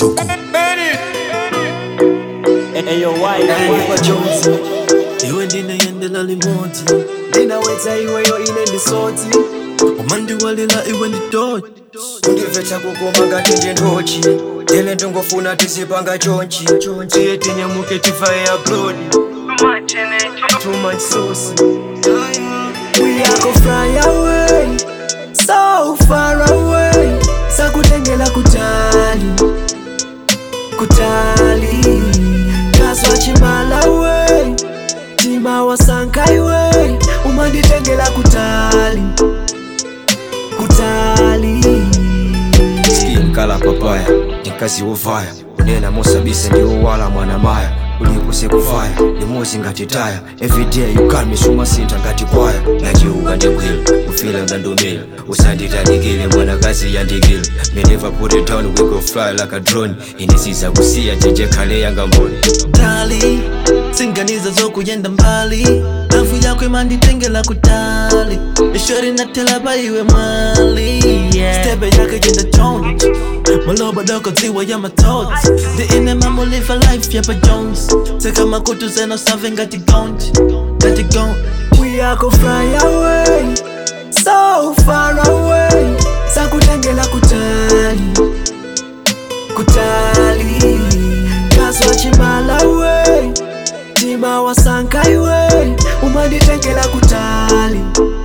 Chuku Eyo Naimba Jones iwe ndineyendela limodzi ndinawedza iweyo ine ndisodzi umandiwalira iwe ndidodzi kundibvetsa kukoma ngati ndindochi ine ndingofuna tizipanga chonchi tiye tinyamuke tifaye upload too much sauce we are go fly away so far away sakutengela kutali kutali kaswa chimala we tima wasanka iwe umanditengela kutali kutali Mkala papaya Nikazi uvaya Unena mosabisa ndi uwala mwana maya ulikuse kuvaya limozi ngati taya everyday you call me sumasinta ngati kwaya nachiuka ndikwila ufila ngandumila usanditanikile mwanakazi yandikile me never put it down we go fly like a drone inisiza kusiya jeje khale yanga mboni tali singaniza zokuyenda mbali lavu yako imanditengela kutali ishori natela paiwe mwali stebe yake jenda chonji maloba doko dziwa ya matoti ndiine mamulifa life yapa jones seka makutu zeno save ngati gonji ngati gonji we are go fly away so far away sakutengela kutali kutali kaswa chimala we tima wasanka iwe umanditengela kutali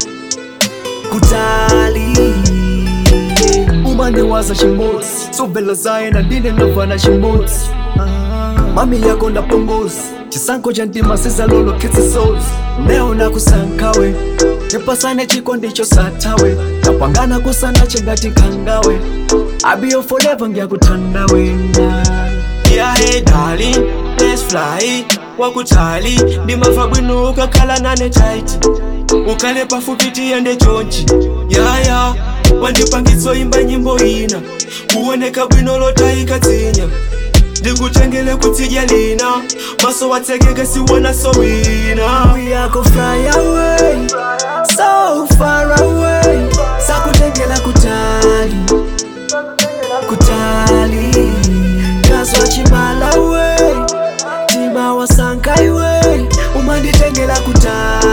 kutali umandiwaza chimodzi sobvela zaye nandine ndovana chimodzi mami yako ndapongozi chisankho cha ntima sizalolo kitsi souls neona kusankawe tipasane chiko ndicho sathawe tapangana kusana chingati nkhangawe abiyo forever ngiyakutanda wena Yeah, hey darling, let's fly wakutali ndimava bwino ukakhala nane tight ukhale pafupi tiyende chonchi yaya wandipangitso imba nyimbo ina kuoneka bwino lotayika tsinya ndikutengele kutsidya lina maso watsekeke siwona sowina we are go fly away so far away sakutengela kutali kutali kaswa chimala we tima wasanka iwe umanditengela kutali